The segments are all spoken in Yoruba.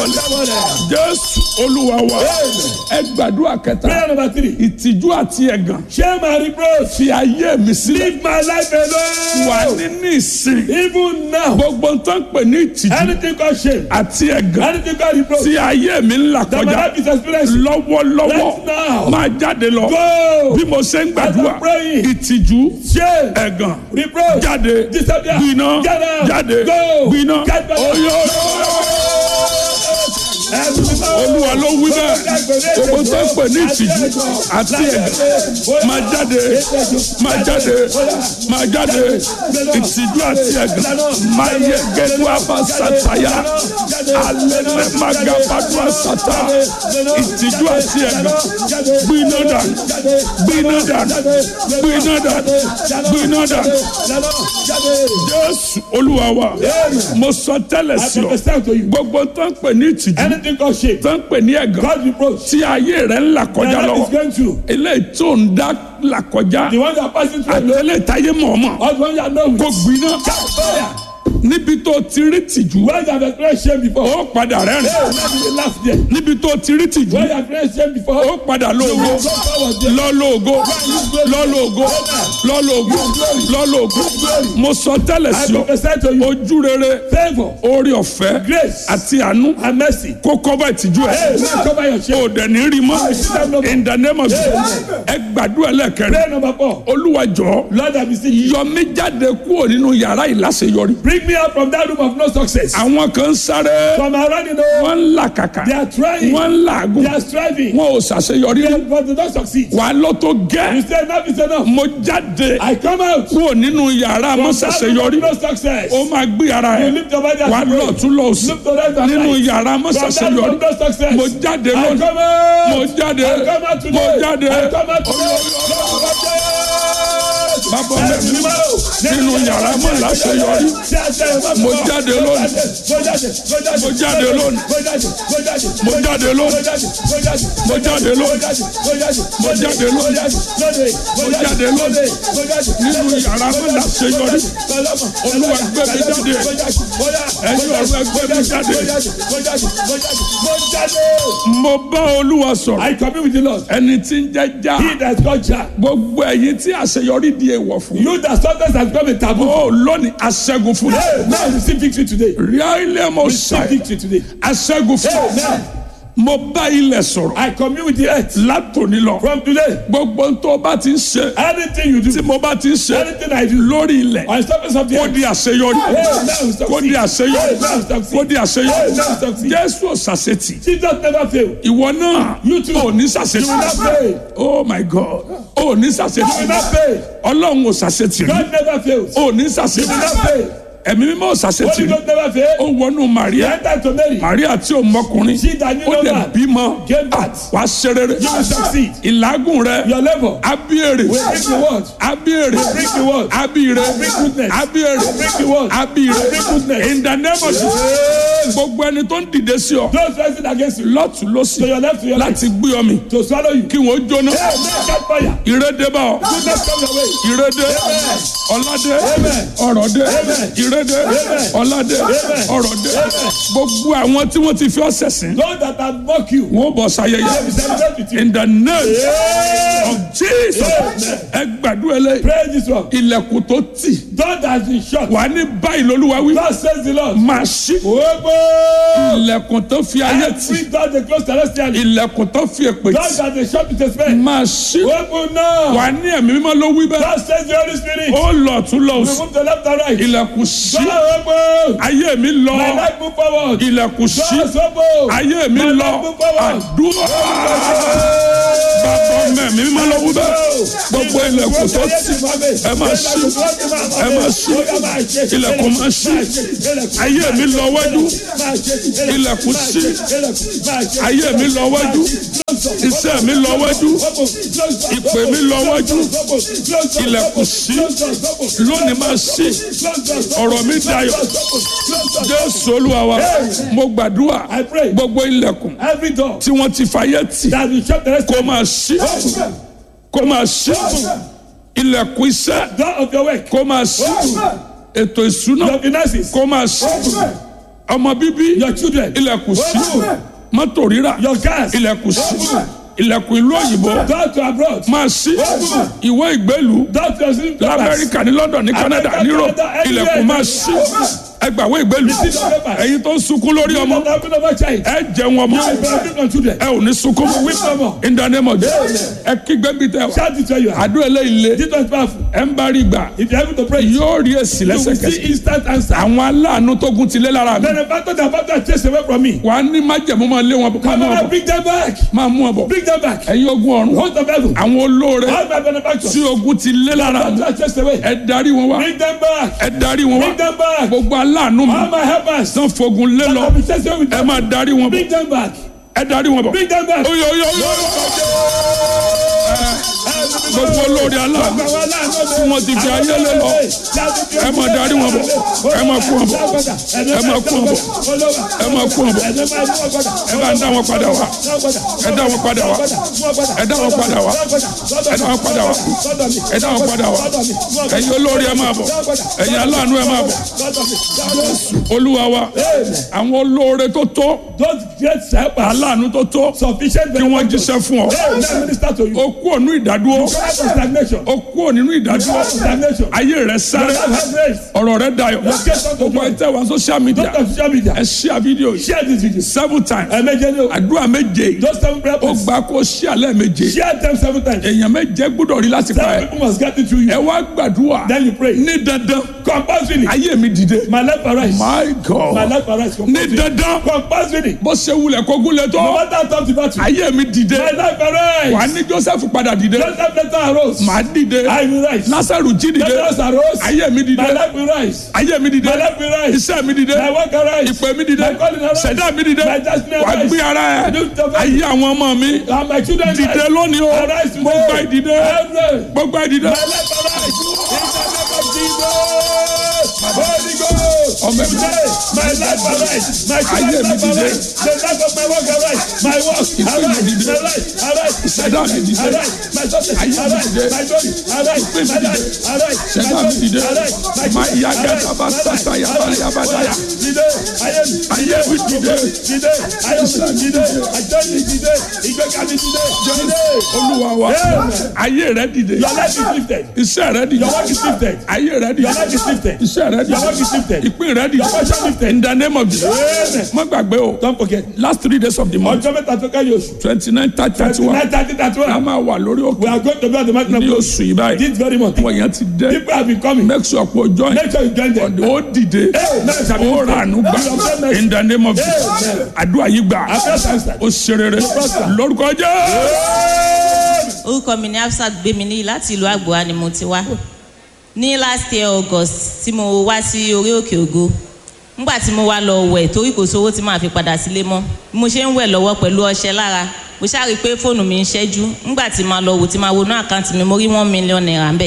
wọlé jésù olúwa wa ẹ gbàdúrà kẹta Prayer number three. ìtìjú àti ẹ̀gàn Share my reproach. fi ayé mi sílẹ̀ Leave my life wà alone. nínú ìsìn Even now. gbogbo ń tán pè ní ìtìjú Anything called shame. àti ẹ̀gàn Anything called reproach. tí ayé mi ń là That my kọjá life is experiencing. lọ́wọ́lọ́wọ́ Right now. máa jáde lọ Go. bí mo ṣe ń gbàdúrà As I'm praying. ìtìjú Shame. ẹ̀gàn Reproach. jáde Disappear. gbiná Get out. jáde Go. gbiná Get back. oyó olúwa ló wí bẹ́ẹ̀ gbogbo tó ń pè ní ìtìjú àti ẹ̀gàn máa jáde máa jáde máa jáde ìtìjú àti ẹ̀gàn máa yẹ gẹ́gẹ́ àbá sàtàyà alẹ́ máa ga bàdúrà sàtà ìtìjú àti ẹ̀gàn gbiná dànù gbiná dànù gbiná dànù gbiná dànù jésù olúwa wa mo sọ tẹ́lẹ̀ I sí ọ prophesy to you. gbogbo tó ń pè ní ìtìjú Anything called shame. tó ń pè ní ẹ̀gàn God reproach. tí ayé rẹ̀ ń là My kọjá life is lọ́wọ́ going through. eléyìí tó ń dá là kọjá The one that are passing through. alone. àtẹlẹ táyé mọ̀ọ́mọ̀ Or the one that know kò with. gbiná Fire. níbi tó ti rí tìjú When you have experienced shame before. ó padà rẹ́rìn Hey, let me laugh there. níbi tó ti rí tìjú When you have experienced shame before. ó padà lóògó Go forward there. lọ́lọ́ọ̀gó lọ́lọ́ọ̀gó lọ́lọ́ọ̀gó lọ́lọ́ọ̀gó mo sọ tẹ́lẹ̀ I sí ọ prophesy to you. ojú rere Favor. orí ọ̀fẹ́ Grace. àti àánú And mercy. kó kọ́bà ìtìjú ẹ̀ Hey, man, cover your shame. ó dẹ̀ ní rí mọ́ in the name of Jesus ẹ gbàdúrà lẹ́ẹ̀kẹrin Prayer number four. olúwa jọ̀ọ́ Lord, I beseech you. yọ mí jáde kúrò nínú yàrá ìláṣeyọrí. Bring me out from that room of no success. àwọn kan ń sáré From around the know. wọ́n ń là kàkà They are trying. wọ́n ń làágùn They are striving. wọn ò ṣàṣeyọrí But they don't succeed. wà á lọ tó You gẹ́ say enough is enough. mo jáde I come out. From kúrò nínú yàrá that room of mọ́ṣàṣeyọrí no success. ó máa gbé ara You ẹ̀ lift your body wà á and lọ pray. tún lọ sí Look to right and nínú right. yàrá From that room mọ́ṣàṣeyọrí of no success. mo jáde I lónìí come out. mo jáde I come out mo today. jáde I come out today. bàbá mẹ́rin nínú yàrá mọ́ṣàṣeyọrí Mo jáde lónìí. Mo jáde lónìí. Mo jáde lónìí. Mo jáde lónìí. Mo jáde lónìí. Mo jáde lónìí. nínú yàrá mọ́ṣàṣeyọrí Olúwa gbé mi jáde. Ẹ̀yin ọ̀rọ̀ ẹgbẹ́ mi jáde. mo bá olúwa sọ̀rọ̀ I commune with the Lord. ẹni tí ń jẹ́ já He that is called Jah. gbogbo ẹ̀yin tí àṣeyọrí di èèwọ̀ fún You that success has become a taboo. ó lónìí aṣẹ́gun fún Hey, now receive victory today. ríà ilé mo Receive ṣàì victory today. aṣẹ́gun fún Amen. mo bá ilẹ̀ sọ̀rọ̀ I commune with the earth. látòní lọ From today, gbogbo tó o bá ti ń ṣe anything you tí do, mo bá ti ń ṣe anything I do, lórí ilẹ̀ on the surface of the kó earth, di àṣeyọrí hey, now we kó di succeed. àṣeyọrí Hey, now we succeed. kó di àṣeyọrí Hey, now we succeed. jésù ọ̀sàṣetì Jesus never fail. ìwọ náà You too. ò ní You ṣàṣetì will not fail. oh my god ò ní You ṣàṣetì will not fail. ọlọ́run ò ṣàṣetì rí God never fails. ò ní You will ṣàṣetì not fail. ẹ̀mí mímọ́ ò ṣàṣetì Holy rí Ghost never fail. ó wọnú He maria entered to Mary. maria tí ò mọkùnrin She that knew ó no lè man bímọ gave birth. wàá ṣe rere You will succeed. ìlágùn rẹ Your labor abíyèrè will bring the word. abíyèrè Bring the word. abíyèrè Bring goodness. abíyèrè Bring the word. abíyèrè Bring goodness. in the name of Jesus gbogbo ẹni tó ń dìde sí ọ Those rising against you. lọ́tún lọ́sì To your left, to your right. láti gbé ọ mi To swallow you. kí wọ́n jóná Hey, man, catch fire. ìrédé bá ọ Goodness come your way. ìrédé ọládé Amen. ọrọ̀dé Amen. ìrédé Amen. ọládé Amen. ọrọ̀dé Amen. gbogbo àwọn tí wọ́n ti fi ọ́ sẹ̀sìn Those that have mocked you. wọ́n bọ̀ They will sáyẹyẹ celebrate with you. in the name Yeah. of Jesus ẹ gbàdúrà lẹ Praise this one. ilẹ̀kùn tó tì God has been shut. wà ní báyìí lolúwa wí God says the Lord. máa ṣí Ogbó. ilẹ̀kùn tó fi ayé tì Every door they close celestially. ilẹ̀kùn tó fi èpè God tì that they shut with a spell. máa ṣí Open now. wà ní ẹ̀mí mímọ́ ló wí bẹ́ẹ̀ God says the Holy Spirit. ó lọ tún lọ sí Remove the left and right. ilẹ̀kùn ṣí God open. ayé mi lọ My life move forward. ilẹ̀kùn ṣí God open. ayé mi My lọ life move forward. àdúrà bàbá mẹ́mí mímọ́ ló wí bẹ́ẹ̀ gbogbo ilẹ̀kùn tó tì ẹ máa ṣí ẹ máa ṣí ilẹ̀kùn máa ṣí ayé mi lọ wájú ilẹ̀kùn ṣí ayé mi lọ wájú iṣẹ́ mi lọ wájú ìpè mi lọ wájú ilẹ̀kùn ṣí lónìí máa ṣí ọ̀rọ̀ mi dayọ̀ jésù olúwa wa mo gbàdúrà I pray. gbogbo ilẹ̀kùn Every door tí wọ́n ti fàyè tì that will shut the rest kó máa ṣí kó máa ṣí ilẹ̀kùn iṣẹ́ door of your work, kó máa ṣí ètò ìṣúná your finances, kó máa ṣí ọmọ bíbí Your children. ilẹ̀kùn sí Open. mọ́tò rírà Your cars. ilẹ̀kùn sí Open. ilẹ̀kùn ìlú òyìnbó Go to abroad. máa sí Open. ìwé ìgbélú Go to your sleep lamẹ́ríkà ní london ní canada America, ní europe Canada, anywhere. ilẹ̀kùn máa sí ẹgbàwé ìgbélú Receive your papers. ẹ̀yin tó ń sunkún lórí ọmọ Not having over child. ẹ jẹun ọmọ You will benefit from children. ẹ ò ní sunkún Weep no more. in the name of Jesus ẹ kígbe bí tẹ wá Shout it where you are. àdúrà eléyìí lé This one is powerful. ẹ ń bá rí gbà If you are able to pray, you yóò rí èsì will see lẹ́sẹ̀kẹsẹ̀ instant answer. àwọn aláàánú tó gun ti lé lára mi Benefactor that battle has chased away from me. wàá ní májẹ̀mú máa lé wọn bọ̀ máa Come mú wọn on, bọ̀ bring them back. máa mú wọn bọ̀ Bring them back. ẹ̀yin ogun ọ̀run Host of heaven. àwọn olóore All my benefactors. tí ogun ti lé lára mi Battle has chased away. ẹ darí wọn wá Bring them back. ẹ darí wọn wá Bring them back. gbogbo aláàánú mi All my helpers. tán fogun lé lọ I'll be chasing away with ẹ them. máa darí wọn bọ̀ Bring them back. ẹ darí wọn bọ̀ Bring them back. oyo oyo oyo gbogbo olóore aláàánú tí wọ́n ti fi ayé lé lọ ẹ máa darí wọn bọ̀ ẹ máa kú wọn bọ̀ ẹ máa kú wọn bọ̀ ẹ máa kú wọn bọ̀ ẹ bá ń dá wọn padà wá ẹ dá wọn padà wá ẹ dá wọn padà wá ẹ dá wọn padà wá ẹ dá wọn padà wá ẹ̀yin olóore ẹ máa bọ̀ ẹ̀yin aláàánú ẹ máa bọ̀ olúwa wa àwọn olóore tó tó Those great helpers. aláàánú tó tó Sufficient kí wọ́n jíṣẹ́ fún ọ Hey, let me minister to you. ó kú ònú ìdádúró Out of stagnation. ó kú ònínú ìdádúró Out of stagnation. ayé rẹ sáré Have grace. ọ̀rọ̀ rẹ dayọ̀ gbogbo ẹ tẹ wá social media Don't on social media. ẹ share video yìí Share this video. seven times Ẹ̀mẹ́jẹ ni o. àdúrà méje yìí Those seven prayer ó points. gbà kó share lẹ́ẹ̀méje Share them seven times. èèyàn méje gbọ́dọ̀ rí láti pa Seven ẹ people must get it through you. ẹ wá gbàdúrà Then you pray. ní dandan Compulsory. ayé mi dìde My life arise. my My god life arise. ní Compulsory. dandan Compulsory. bó ṣe wulẹ̀ kó gúnlẹ̀ No tó matter how tough the battle. ayé mi dìde My life arise. wà á ní joseph padà dìde Joseph later arose. màá dìde I will rise. lásàrù jí dìde Lazarus arose. ayé mi dìde My life will rise. ayé mi dìde My life will rise. iṣẹ́ mi dìde My work arise. ìpè mi dìde My calling arise. ṣẹ̀dá mi dìde My destiny wà á arise. gbé ara ẹ̀ Lift up ayé àwọn ọmọ mi And my children dìde rise. lónìí o Arise today. gbogbo ìdìde Arise. gbogbo ìdìde My life arise. In the name of Jesus. Holy Ghost. Ọmọ mi. Today, my life arise. My Ayé children's mi life dìde. arise. The life of my work arise. My work mi arise. dìde. My life arise. My Ìṣẹ̀dá mi children dìde. arise. My success Ayé mi arise. dìde. My glory arise. Ìpè mi My dìde. life arise. My Ṣẹ̀dá mi glory dìde. arise. My Máa children yá arise. gẹ́gẹ́ bá My life sàtà yàbá arise. yàbá dáyà. Dìde. Ayé mi Ayé mi dìde. dìde. Ayé mi dìde. Àjọ mi dìde. Ìgbéga mi dìde. Dìde. olúwa wa Amen. ayé rẹ dìde Your life is lifted. iṣẹ́ rẹ dìde Your work is lifted. ayé rẹ dìde Your life is lifted. iṣẹ́ rẹ Your work is dìde lifted. ìpín rẹ dìde Your portion lifted. in the name of Jesus Amen. má gbàgbé o Don't forget. last three days of the month Ọjọ́ mẹ́ta tó kẹ́yìn oṣù. twenty nine thirty thirty one Nine thirty thirty a one. máa wà lórí We òkè are going to be at the mountain of ní God oṣù yìí báyìí this very month. àwọn èèyàn ti dé People have been coming. make sure pé o join Make sure you join them. ó dìde Amen. Shall be ó lifted. rànú gbà You obtain mercy. in the name of Jesus Amen. àdúrà yìí gbà After answer. ó ṣe rere prosper. lórúkọ jẹ́ orúkọ mi ní Hafsat gbéminí láti ìlú àgbòwá ni mo ti wá ní last year august tí mo wá sí orí òkè ògo nígbà tí mo wá lọ wẹ̀ torí kò sówó tí màá fi padà sílé mọ́ bí mo ṣe ń wẹ̀ lọ́wọ́ pẹ̀lú ọṣẹ lára mo ṣáà rí i pé fóònù mi ń ṣẹ́jú nígbà tí màá lọ wò tí màá wọnú àkáǹtì mi mo rí one million naira ń bẹ̀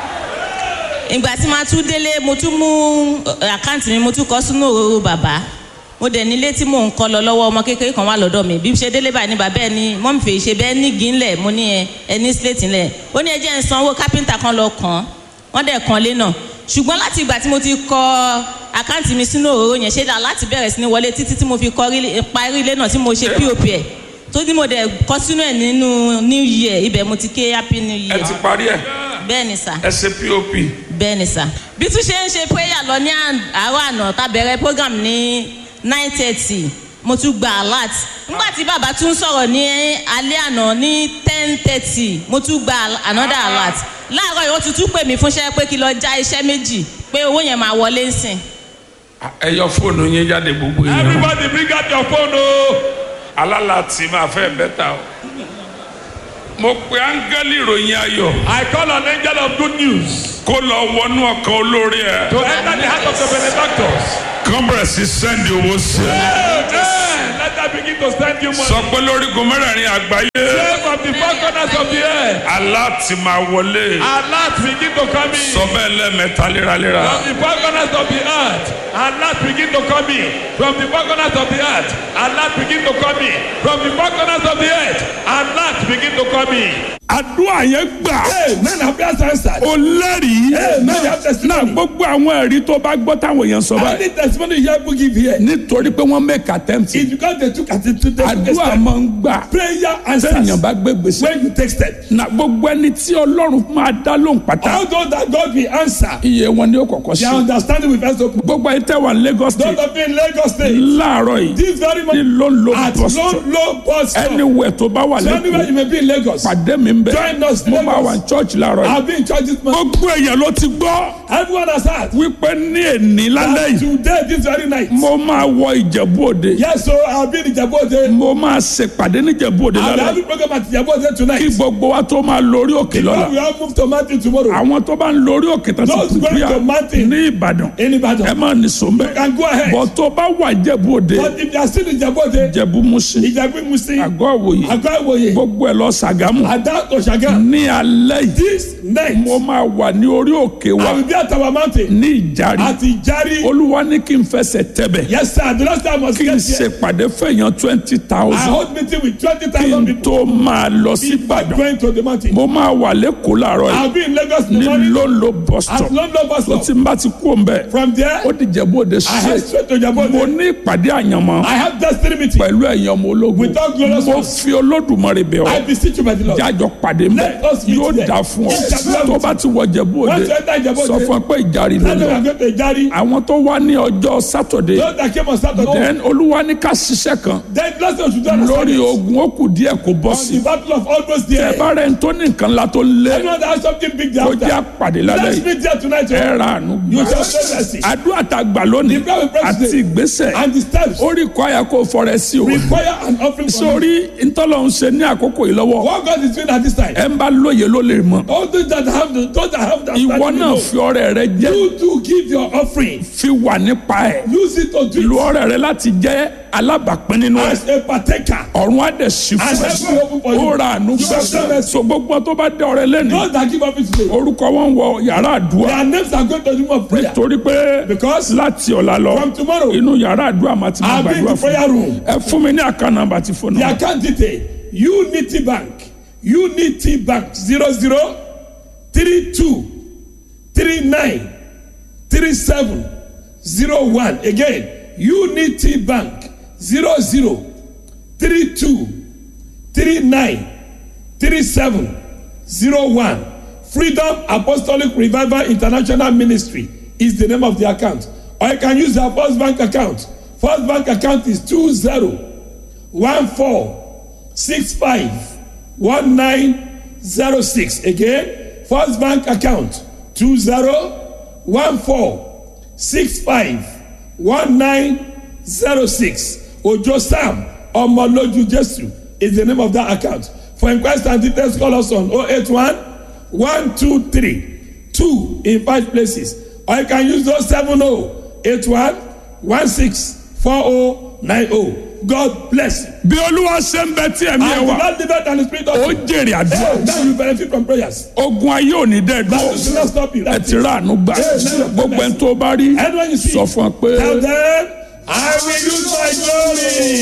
ìgbà tí màá tún délé mo tún mú eh, àkáǹtì mi mo tún kọ sínú òróró bàbá mo dẹ̀ nílé tí mò ń kọ́ lọ lọ́wọ́ ọmọ kékeré kan wà lọ́dọ̀ mi bí mo ṣe délé báyìí ní bàbá ẹ ní mọ́mí fèé ṣe bẹ́ẹ̀ ní gínlẹ̀ mo ní ẹ ẹ ní sílẹ̀tì ńlẹ̀ ó ní ẹ jẹ́ ń sanwó kápẹ́ńtà kan lọ kàn án wọ́n dẹ̀ kan lé náà ṣùgbọ́n láti ìgbà tí mo ti kọ àkáǹtì mi sínú òróró yẹn ṣé dà láti bẹ̀rẹ̀ sí ní wọlé títí tí mo fi kọ rí- parí ilé náà tí mo ṣe pop ẹ̀ tó ní mo dẹ̀ kọ sínú ẹ̀ nínú new year ibẹ̀ mo ti ké happy new ẹ year ti parí ẹ bẹ́ẹ̀ ni sà ẹ ṣe pop bẹ́ẹ̀ ni sà. bí tún ṣe ń ṣe prayer lọ ní àn- àárọ̀ àná tá bẹ̀rẹ̀ program ní nine thirty mo tún gba alert nígbà tí bàbá tún sọ̀rọ̀ ní alẹ́ àná ní ten thirty mo tún gba al- another alert láàárọ̀ yìí wọ́n ti tún pè mí fúnṣẹ́ pé kí lọ já iṣẹ́ méjì pé owó yẹn máa wọlé ń sìn. ẹ yọ fóònù yín jáde gbogbo yẹn Everybody bring out your phone o. alálà tí máa fẹ́ bẹ́tà o mo pe áńgẹ́lì ìròyìn ayọ̀ I call an angel of good news kó lọ wọnú ọkàn olórí ẹ to enter the heart of the benefactors. kán bẹ̀rẹ̀ sí sẹ́ndì owó sí ẹ Amen. Let them begin to send you money. sọ pé lórígun mẹ́rẹ̀ẹ̀rin àgbáyé Pray from the four corners of the earth. aláàtì máa wọlé Alert begin to come in. sọ bẹ́ẹ̀ lẹ́ẹ̀mẹ́ta léraléra From the four corners of the earth, alert begin to come in. From the four corners of the earth, alert begin to come in. From the four corners of the earth, alert begin to come in. àdúrà yẹn gbà Amen. Have prayers answered. ó lẹ́rìí Amen. You have náà testimony. gbogbo àwọn ẹ̀rí tó bá gbọ́ táwọn èèyàn sọ báyìí Any testimony you have to give here nítorí pé wọ́n make attempt is because they took attitude. They took a àdúrà step. máa ń gbà Prayer sẹ́yìn answers bá gbé gbèsè when you take step. na gbogbo ẹni tí ọlọ́run máa dá lóhùn pátá All those that God will answer, iye wọn ni ó kọ̀kọ́ their sí understanding will first open. gbogbo ẹni tẹ́ wà ní Lagos Those state of you in Lagos State, láàárọ̀ yìí this very ní moment ló ń lo at bus low, stop low bus stop. anywhere tó bá wà So anywhere you lẹ́kọ̀ọ́ may be in Lagos, pàdé mi ń bẹ̀ Join us, mo Lagos. máa wà ní church láàárọ̀ yìí I've been in church this month. gbogbo èèyàn ló ti gbọ́ Everyone has heard. wípé ní èní lálẹ́ that yìí Today, this very night. mo máa wọ Ìjẹ̀bú Òde Yes, so I've been in Jabode. mo máa ṣèpàdé ní Ìjẹ̀bú Òde I'll be lálẹ́ having program at Jabode kí tonight. gbogbo wa tó máa lórí òkè lọ́la We all move to mountain tomorrow. àwọn tó bá ń lórí òkè tó Those ti going pìpìyà to mountain. ní Ìbàdàn In ẹ Ibadan. máa nìṣó mbẹ You can go ahead. bọ̀ tó bá wà Ìjẹ̀bú Òde But if they are still in Jabode, Ìjẹ̀bú Mùsìn Ìjàgbé Musi, àgọ́ òwòye Àgọ́ Ìwòye, gbogbo ẹ̀ lọ Ṣàgámù Ada Oshaga. ní alẹ́ yìí This night, mo máa wà ní orí òkè wa I will be at our mountain. ní Ìjàrí At Ijari. Olúwa ní kí n fẹsẹ̀ tẹ̀bẹ̀ Yes, sir. The last time I was kí n here, ṣèpàdé fẹ̀yàn twenty I thousand hold meeting with kí 20,000 n people. tó máa lọ sí Before Ìbàdàn going to the mountain. mo máa wà lẹ́kọ̀ọ́ láàárọ̀ yìí I'll be in Lagos in ní the morning. lóńlò bus At stop London bus tó stop. ti ń bá ti kú òǹbẹ From there, ó di Ìjẹ̀bú Òde I head straight straight to mo Jabode. ní ìpàdé àyànmọ́ I have destiny meeting. pẹ̀lú ẹ̀yàn ọmọ ológun With all glorious mo ones. fi Olódùmarè bẹ̀ I ọ́ beseech you by the Lord. jájọ pàdé mbẹ Let us meet yóò there. dà fún ọ Yes, sir. tó bá ti wọ Ìjẹ̀bú Òde Once you enter Ìjẹ̀bú sọ Òde, fún ẹ pé Ìjàrí ló Tell them lọ I'm going to Ijari. àwọn tó wá ní ọjọ́ sátọ̀dé Those that came on Saturday. then Olúwa ní ká ṣiṣẹ́ kan Then last time should do on lórí Sunday. ogun ó kù díẹ̀ kó bọ́ On sí the battle of almost ẹ there. bá rẹ̀ ń tó ní nǹkan ńlá tó lé Anyone that has something big there kó jẹ́ after. àpàdé lálẹ́ Let's yìí meet there tonight. ẹ oh. ra àánú You gbà shall say mercy. àdúrà tá a gbà lónìí The prayer we pray àti today. ìgbésẹ̀ And the steps ó rí kọ́ àyà kó fọrẹ sí o require an offering from you. sórí ntọ́lọ̀ ń ṣe ní àkókò yìí lọ́wọ́ What God is doing at this time. ẹ ń bá lóye ló lè mọ̀ All those that have the, those that have the ìwọ understanding náà know. fi ọrẹ rẹ jẹ́ You do give your offering. fi wà nípa ẹ̀ Use it to do lu it ọrẹ rẹ láti jẹ́ alábàápín nínú ẹ̀ as a partaker. ọ̀run á dẹ̀ sí And fún heaven will open for ẹ you. ó ra àánú You gbà have done mercy. so gbogbo tó bá dé ọrẹ lẹ́nu Those that give offering today. orúkọ wọn wọ yàrá àdúrà Their names are going to the room of prayer. torí pé Because láti ọ̀la lọ from tomorrow, inú yàrá àdúrà máa ti máa I'll be in gbàdúrà the fún prayer room. ẹ fún mi ní àká nàmbà ti fóònù The account detail Unity Bank Unity Bank zero zero three two three nine three seven zero one again Unity Bank zero zero three two three nine three seven zero one Freedom Apostolic Revival International Ministry is the name of the account or you can use their First Bank account First Bank account is two zero one four six five one nine zero six again first bank account two zero one four six five one nine zero six ojo sam ọmọlójú jesu is the name of that account for inquest and details call us on oh eight one one two three two in five places or you can use those seven oh eight one one six four oh nine oh god bless you. bí olúwa ṣe ń bẹ tí ẹ̀mí ẹ and wà the lord live and the spirit of ó jèrè àdúrà Hey, now you benefit from prayers. ogun ayé ò ní dẹ́ That will dúró not stop you. ẹ That's ti it. rà àánú gbà Amen. gbogbo ẹni tó bá rí Anyone you see, sọ fún ọ pé. tell them, I will use my glory.